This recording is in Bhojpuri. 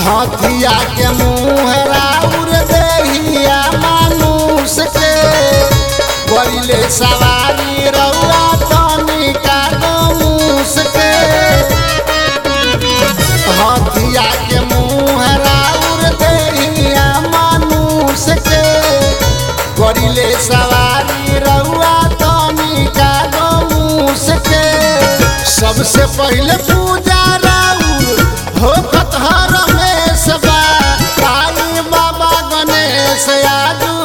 हथिया के मुँह राउर देहिया मानुष के बड़िले सवारी रउआ तनिका गमूस के हथिया के मुँह राउर देहिया मानुष के बड़िले सवारी रउआ तनिका गमूस के सबसे पहले पूजा राउर होखत हर रमेश बा आई बाबा गणेश आजू